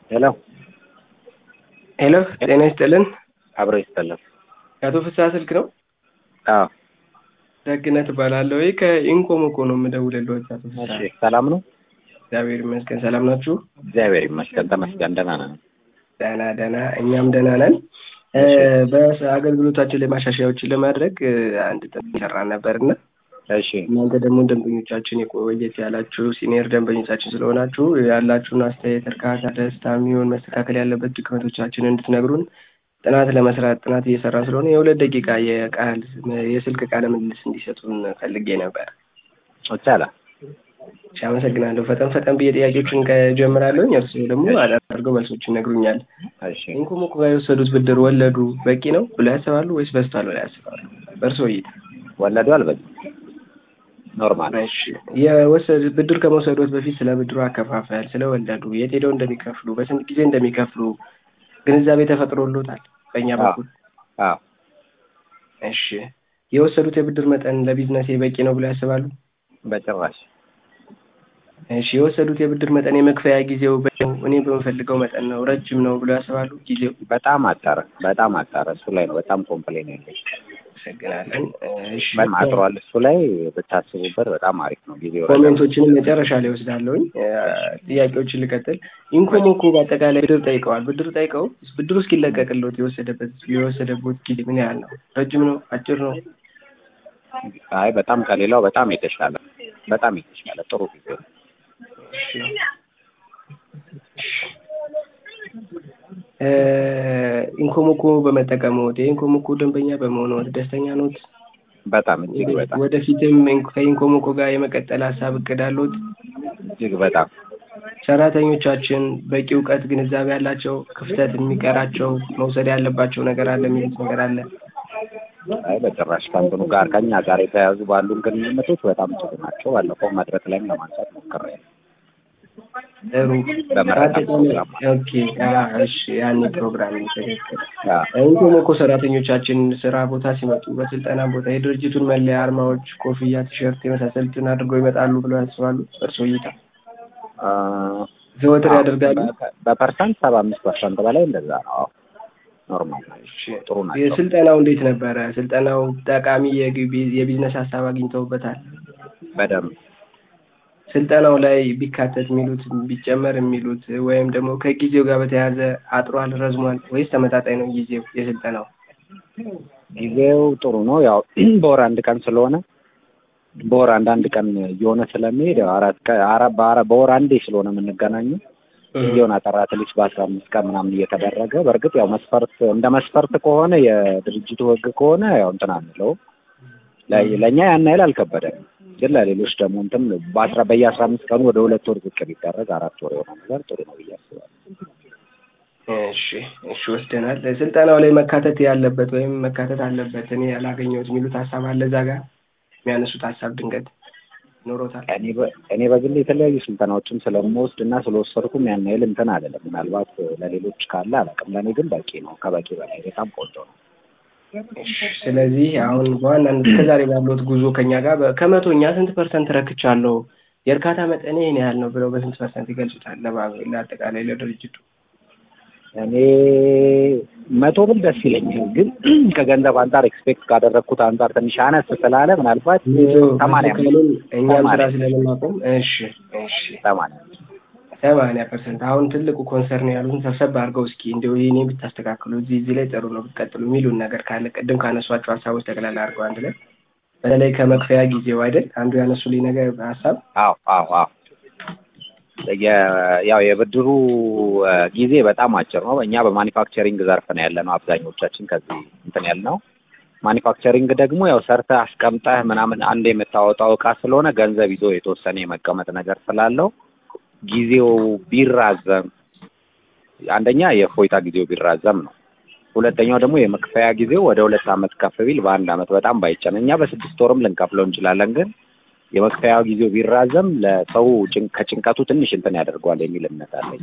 ሄሎ ሄሎ ጤና ይስጥልን። አብሮ ይስጥልን። የአቶ ፍስሐ ስልክ ነው? አዎ ደግነት እባላለሁ። ይህ ከኢንኮሞኮ ነው የምደውልልዎት። አቶ ፍስሐ እሺ፣ ሰላም ነው? እግዚአብሔር ይመስገን። ሰላም ናችሁ? እግዚአብሔር ይመስገን ተመስገን፣ ደህና ነን። ደህና ደህና፣ እኛም ደህና ነን። በአገልግሎታችን ላይ ማሻሻያዎችን ለማድረግ አንድ ጥናት እየሰራን ነበር እና እሺ እናንተ ደግሞ ደንበኞቻችን የቆየት ያላችሁ ሲኒየር ደንበኞቻችን ስለሆናችሁ ያላችሁን አስተያየት፣ እርካታ፣ ደስታ የሚሆን መስተካከል ያለበት ድክመቶቻችን እንድትነግሩን ጥናት ለመስራት ጥናት እየሰራ ስለሆነ የሁለት ደቂቃ የቃል የስልክ ቃለ ምልልስ እንዲሰጡን ፈልጌ ነበር። ይቻላል። እሺ፣ አመሰግናለሁ። ፈጠን ፈጠን ብዬ ጥያቄዎችን ከጀምራለሁ። እርስዎ ደግሞ አድርገው መልሶችን ይነግሩኛል። እሺ ኢንኮሞኮ ጋር የወሰዱት ብድር ወለዱ በቂ ነው ብለው ያስባሉ ወይስ በዝቷል ብለው ያስባሉ? በእርስዎ እይታ። ወለዱ አልበዛም፣ ኖርማል ነው። እሺ የወሰድ ብድር ከመውሰዶት በፊት ስለ ብድሩ አከፋፈል፣ ስለ ወለዱ፣ የት ሄደው እንደሚከፍሉ፣ በስንት ጊዜ እንደሚከፍሉ ግንዛቤ ተፈጥሮሎታል በእኛ በኩል? አዎ እሺ የወሰዱት የብድር መጠን ለቢዝነሴ በቂ ነው ብለው ያስባሉ? በጭራሽ እሺ የወሰዱት የብድር መጠን የመክፈያ ጊዜው በ- እኔ በምፈልገው መጠን ነው ረጅም ነው ብለው ያስባሉ? ጊዜው በጣም አጠረ፣ በጣም አጠረ። እሱ ላይ ነው በጣም ኮምፕሌን ያለኝ። አመሰግናለን። እሺ በጣም አጥሯል። እሱ ላይ ብታስቡበት በጣም አሪፍ ነው። ጊዜው ረጅም ነው። ኮሜንቶችንም መጨረሻ ላይ ወስዳለሁኝ። ጥያቄዎችን ልቀጥል። ኢንኮሞኮ በአጠቃላይ ብድር ጠይቀዋል። ብድር ጠይቀው ብድሩ እስኪለቀቅሎት የወሰደበት የወሰደበት ጊዜ ምን ያህል ነው? ረጅም ነው? አጭር ነው? አይ በጣም ከሌላው በጣም የተሻለ በጣም የተሻለ ጥሩ ጊዜ ነው። እሺ እ ኢንኮሞኮ በመጠቀምዎት የኢንኮሞኮ ደንበኛ በመሆንዎት ደስተኛ ኖት? በጣም እጅግ በጣም ወደፊትም ከኢንኮሞኮ ጋር የመቀጠል ሀሳብ እቅድ አለዎት? እጅግ በጣም ሰራተኞቻችን በቂ እውቀት፣ ግንዛቤ ያላቸው፣ ክፍተት የሚቀራቸው መውሰድ ያለባቸው ነገር አለ የሚሉት ነገር አለ? አይ በጭራሽ ከእንትኑ ጋር ከኛ ጋር የተያያዙ ባሉን ግንኙነቶች በጣም ጥሩ ናቸው። ባለፈው መድረክ ላይም ለማንሳት ሞክሬያለሁ። ጥሩ በመረጣ ፕሮግራም ኦኬ። አዎ፣ እሺ ያኔ ፕሮግራም ነው ትክክል። አዎ ኢንኮሞኮ ሰራተኞቻችን ስራ ቦታ ሲመጡ በስልጠና ቦታ የድርጅቱን መለያ አርማዎች፣ ኮፍያ፣ ቲሸርት የመሳሰሉትን አድርገው ይመጣሉ ብለው ያስባሉ? እርስዎ እይታ አ፣ ዘወትር አዎ፣ ያደርጋሉ? በ- በፐርሰንት ሰባ አምስት ፐርሰንት በላይ እንደዛ ነው። አዎ ኖርማል ናቸው፣ ጥሩ ናቸው። የስልጠናው እንዴት ነበረ? ስልጠናው ጠቃሚ የግቢ- የቢዝነስ ሀሳብ አግኝተውበታል? በደንብ ስልጠናው ላይ ቢካተት የሚሉት ቢጨመር የሚሉት ወይም ደግሞ ከጊዜው ጋር በተያያዘ አጥሯል፣ ረዝሟል ወይስ ተመጣጣኝ ነው ጊዜው የስልጠናው? ጊዜው ጥሩ ነው። ያው በወር አንድ ቀን ስለሆነ በወር አንድ አንድ ቀን እየሆነ ስለሚሄድ ያው አራት ቀን አራት በአራት በወር አንዴ ስለሆነ የምንገናኘው ጊዜውን አጠራት ልጅ በአስራ አምስት ቀን ምናምን እየተደረገ በእርግጥ ያው መስፈርት እንደ መስፈርት ከሆነ የድርጅቱ ሕግ ከሆነ ያው እንትን አንለውም። ለ- ለእኛ ያን ያህል አልከበደም፣ ግን ለሌሎች ደግሞ እንትን በአስራ በየአስራ አምስት ቀኑ ወደ ሁለት ወር ዝቅ ቢደረግ አራት ወር የሆነ ነገር ጥሩ ነው ብዬ አስባለሁ። እሺ እሺ ወስደናል። ስልጠናው ላይ መካተት ያለበት ወይም መካተት አለበት እኔ ያላገኘሁት የሚሉት ሀሳብ አለ እዛ ጋር የሚያነሱት ሀሳብ ድንገት ኖሮታል? እኔ በ- እኔ በግል የተለያዩ ስልጠናዎችን ስለምወስድ እና ስለወሰድኩም ያን ያህል እንትን አይደለም። ምናልባት ለሌሎች ካለ አላውቅም። ለእኔ ግን በቂ ነው፣ ከበቂ በላይ በጣም ቆንጆ ነው። እሺ ስለዚህ አሁን በዋናነት እስከዛሬ ባለሁት ጉዞ ከኛ ጋር በ- ከመቶኛ ስንት ፐርሰንት ረክቻለሁ፣ የእርካታ መጠኔ ይህን ያህል ነው ብለው በስንት ፐርሰንት ይገልጹታል? ለባ- ለአጠቃላይ ለድርጅቱ እኔ መቶ ብል ደስ ይለኛል፣ ግን ከገንዘብ አንጻር ኤክስፔክት ካደረግኩት አንጻር ትንሽ አነስ ስላለ ምናልባት ሰማንያ ካሉን እኛም ስራ ሰማንያ ስለምናቆም እሺ እሺ ሰማንያ ሰማንያ ፐርሰንት አሁን ትልቁ ኮንሰርን ያሉትን ሰብሰብ አድርገው እስኪ እንዲሁ ይህኔ ብታስተካክሉ እዚህ እዚህ ላይ ጥሩ ነው ብትቀጥሉ የሚሉን ነገር ካለ ቅድም ካነሷቸው ሀሳቦች ጠቅላላ አድርገው አንድ ላይ በተለይ ከመክፈያ ጊዜው አይደል አንዱ ያነሱልኝ ነገር ሀሳብ አዎ አዎ አዎ የ- ያው የብድሩ እ፣ ጊዜ በጣም አጭር ነው። እኛ በማኒፋክቸሪንግ ዘርፍ ነው ያለ ነው አብዛኞቻችን ከዚህ እንትን ያልነው። ማኒፋክቸሪንግ ደግሞ ያው ሰርተህ አስቀምጠህ ምናምን አንድ የምታወጣው እቃ ስለሆነ ገንዘብ ይዞ የተወሰነ የመቀመጥ ነገር ስላለው ጊዜው ቢራዘም አንደኛ የእፎይታ ጊዜው ቢራዘም ነው። ሁለተኛው ደግሞ የመክፈያ ጊዜው ወደ ሁለት ዓመት ከፍ ቢል በአንድ ዓመት በጣም ባይጨን እኛ በስድስት ወርም ልንከፍለው እንችላለን ግን የመክፈያ ጊዜው ቢራዘም ለሰው ጭን- ከጭንቀቱ ትንሽ እንትን ያደርገዋል የሚል እምነት አለኝ።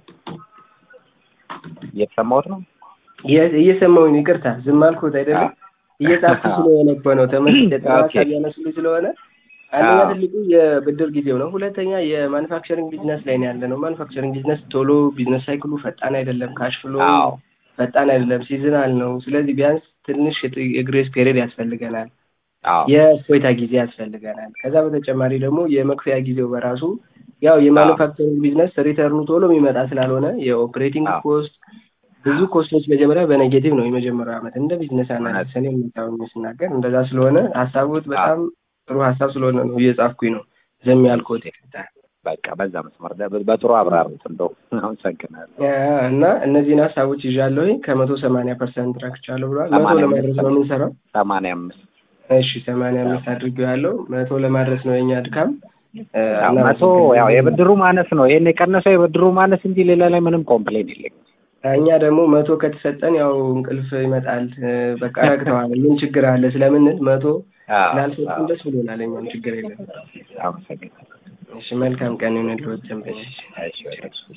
እየተሰማሁት ነው። እየ- እየሰማሁኝ ነው። ይቅርታ ዝም አልኩት አይደለም አዎ። እየጻፍኩ ስለሆነ እኮ ነው ተመስገን ኦኬ። ሀሳብ ያነሱልኝ ስለሆነ አንደኛ አዎ። ትልቁ የብድር ጊዜው ነው። ሁለተኛ የማኑፋክቸሪንግ ቢዝነስ ላይ ነው ያለ ነው። ማኑፋክቸሪንግ ቢዝነስ ቶሎ ቢዝነስ ሳይክሉ ፈጣን አይደለም። ካሽ ፍሎ አዎ ፈጣን አይደለም። ሲዝናል ነው። ስለዚህ ቢያንስ ትንሽ የጥ- የግሬስ ፔሪድ ያስፈልገናል። አዎ የእፎይታ ጊዜ ያስፈልገናል። ከዛ በተጨማሪ ደግሞ የመክፈያ ጊዜው በራሱ ያው የማኑፋክቸሪንግ ቢዝነስ ሪተርኑ ቶሎ የሚመጣ ስላልሆነ የኦፕሬቲንግ አዎ። ኮስት ብዙ ኮስቶች መጀመሪያ በኔጌቲቭ ነው የመጀመሪያው ዓመት እንደ ቢዝነስ እውነት። አናሊስት እኔ የምታውኝ ስናገር እንደዛ ስለሆነ ሀሳቦት በጣም ጥሩ ሀሳብ ስለሆነ ነው እየጻፍኩኝ ነው ዘም ያልኩት በቃ በዛ መስመር ደ- በጥሩ አብራሩት እንደው አመሰግናለሁ። እና እነዚህን ሀሳቦች ይዣለሁኝ ከመቶ ሰማንያ ፐርሰንት ረክቻለሁ ብሏል። መቶ ሰማንያ ለማድረስ ነው የምንሰራው። ሰማንያ አምስት እሺ ሰማንያ አምስት አድርጌው ያለው መቶ ለማድረስ ነው የኛ ድካም። እ፣ ያው እና መቶ ያው የብድሩ ማነስ ነው። ይሄን የቀነሰው የብድሩ ማነስ እንጂ ሌላ ላይ ምንም ኮምፕሌን የለኝም። እኛ ደግሞ መቶ ከተሰጠን ያው እንቅልፍ ይመጣል። እ፣ በቃ ረግተዋል። ምን ችግር አለ ስለምንል መቶ አዎ፣ ስላልሰጡን አዎ። ደስ ብሎናል። እኛም ችግር የለም። አመሰግናለሁ። እሺ መልካም ቀን ይሁንልዎት ደንበኛ። እሺ፣ እሺ።